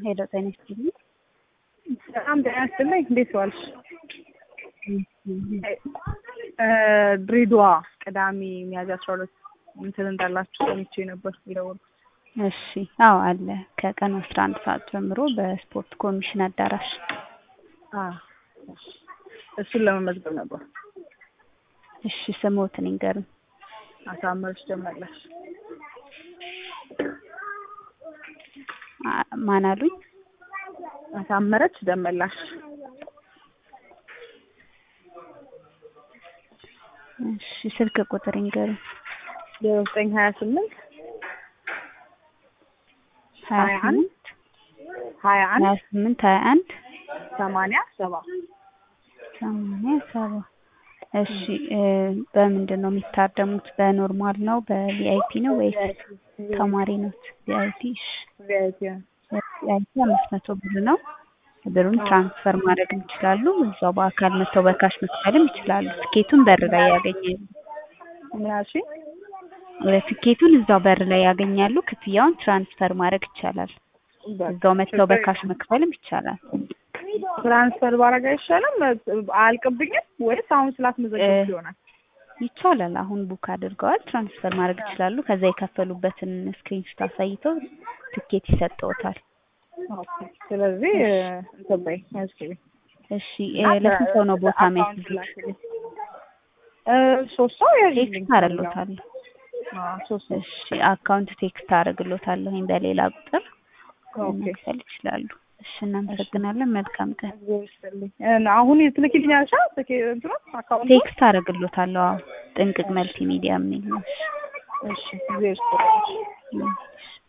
ሄሎ ጤና ይስጥልኝ። ሰላም ጤና ይስጥልኝ። እንዴት ዋልሽ? ድሬዳዋ ቅዳሜ ሚያዝያ አስራ ሁለት እንትን እንዳላችሁ ሰምቼ ነበር የደወልኩት። እሺ፣ አዎ አለ ከቀኑ አስራ አንድ ሰዓት ጀምሮ በስፖርት ኮሚሽን አዳራሽ። እሱን ለመመዝገብ ነበር። እሺ፣ ስሞትን ይንገሩኝ። አሳመረች ደመላሽ። አ- ማን አሉኝ? አሳመረች ደመላሽ። እሺ፣ ስልክ ቁጥር ይንገሩኝ። ዜሮ ዘጠኝ ሀያ ስምንት ሀያ ሀያ አንድ ስምንት ሀያ አንድ ሀያ ስምንት ሀያ አንድ ሰማንያ ሰባ ሰማንያ ሰባ እሺ እ በምንድን ነው የሚታደሙት? በኖርማል ነው በቪአይፒ ነው ወይስ ተማሪ ነው? ቪአይፒ እሺ ቪአይፒ ቪአይፒ አምስት መቶ ብር ነው። ብሩን ትራንስፈር ማድረግ ይችላሉ። እዛው በአካል መጥተው በካሽ መክፈልም ይችላሉ። ትኬቱን በር ላይ ያገኛሉ። ምን ያልሽኝ? ትኬቱን እዛው በር ላይ ያገኛሉ። ክፍያውን ትራንስፈር ማድረግ ይቻላል። እዛው መጥተው በካሽ መክፈልም ይቻላል። ትራንስፈር ባረግ አይሻልም? አያልቅብኝም ወይስ አሁን ስላስመዘገብኩ ይሆናል? ይቻላል። አሁን ቡክ አድርገዋል፣ ትራንስፈር ማድረግ ይችላሉ። ከዛ የከፈሉበትን ስክሪንሾት አሳይተው ትኬት ይሰጠውታል። ኦኬ። ስለዚህ እንትን በይ መዝግቢ። እሺ እ ለስንት ሰው ነው ቦታ የሚያስይዙት? እ ሶስት ሰው ያዥልኝ። ቴክስት አደርግሎታለሁ። አዎ ሶስት ሰው። እሺ አካውንት ቴክስት አደርግሎታለሁ በሌላ ቁጥር ኦኬ። መክፈል ይችላሉ። እሺ እናመሰግናለን። መልካም ቀን። እግዚአብሔር ይስጥልኝ። እና አሁን ትልኪልኛለሽ? ትኬ እንትኑ አካውንቱ? ቴክስት አደርግሎታለሁ። አዎ ጥንቅቅ መልቲ ሚዲያ የሚል ነው። እሺ እግዚአብሔር ይስጥልኝ። እሺ